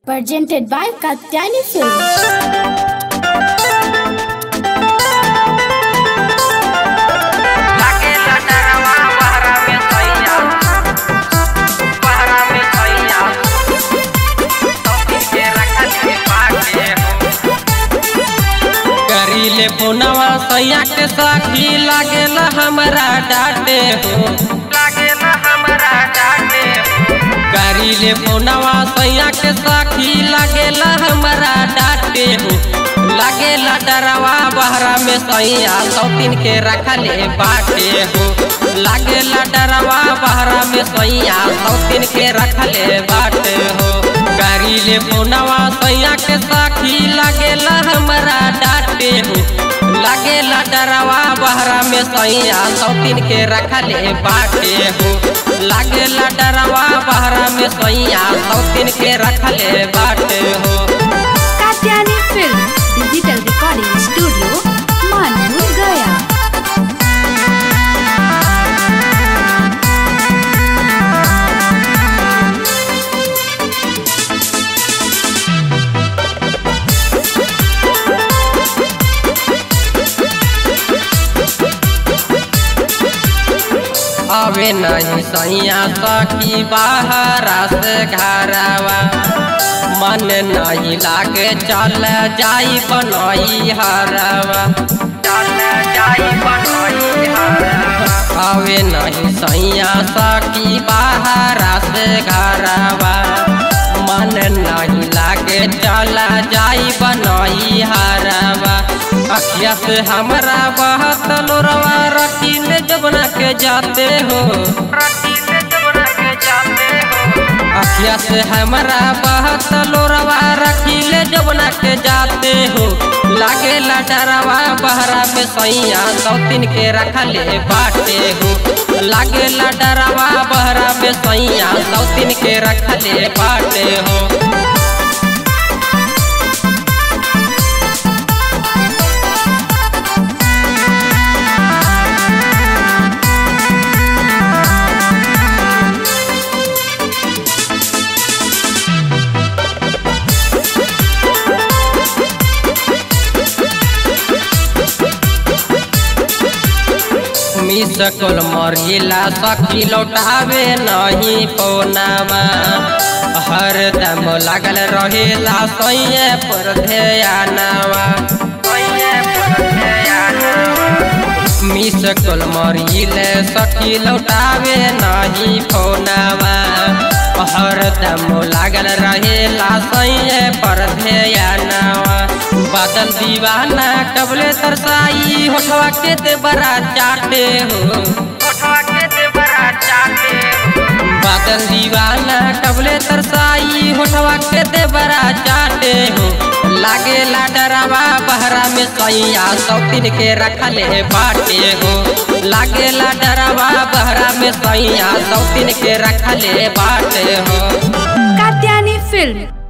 presented by Katyani Films. लागे लटरवा बहरा में सैया बहरा में सैया तोपी के रखल के बाटे हो करीले पुनवा सैया के साखी लागेला हमरा डाटे हो लागेला हमरा डाटे हो करीले पुनवा सैया के साखी लागेला हमरा डाटे हो लागेला डरवा बहरा में सैया सौतीन के रखले बाटे हो लागेला डरवा बहरा में सैया सौतीन के रखले बाटे हो करीले पुनवा सैया के साखी लागेला हमरा डाटे हो लागेला डरवा बहरा में सैया सौतीन के रखले बाटे हो लागेला डरवा बहरा में सैया सौतीन के रखले बाटे हो Katyani Film Digital Recording Studio, Manpur, Gaya. आवे नहीं सैया सखी बाहरा से घरवा मन नहीं लागे चल जाई बनई हरवा चल जाई बनई हरवा आवे नहीं सैया सखी बाहरा से घरवा मन नहीं लागे चल जाई बनई हरवा अखिया से हमरा बहुत लोरवा रखिल जबना के जाते हो रखीले जबना के जाते हो अखिया से हमरा बहुत लोरवा रखिले जबना के जाते हो लागे डरवा बहरा में सैया सौतीन के रखले बाटे हो लागे डरवा बहरा में सैया सौतीन के रखले बाटे हो मिस कोल मरिला सखी लौटावे नहीं पौनावा हर दम लागल रहेला सैये पर ध्यानावा ओये पुरखयाना मिस कोल मरिले सखी लौटावे नहीं पौनावा हर दम लागल रहेला सैये पर ध्यानावा बादल दीवाना कबले तरसाई होठवा के ते बड़ा चाटे हो कोठवा के ते बड़ा चाटे हो बादल दीवाना कबले तरसाई होठवा के ते बड़ा चाटे हो लागे डरावा बहरा में सैया सौतीन के रखले बाटे हो लागे डरावा बहरा में सैया सौतीन के रखले बाटे हो Katyani Film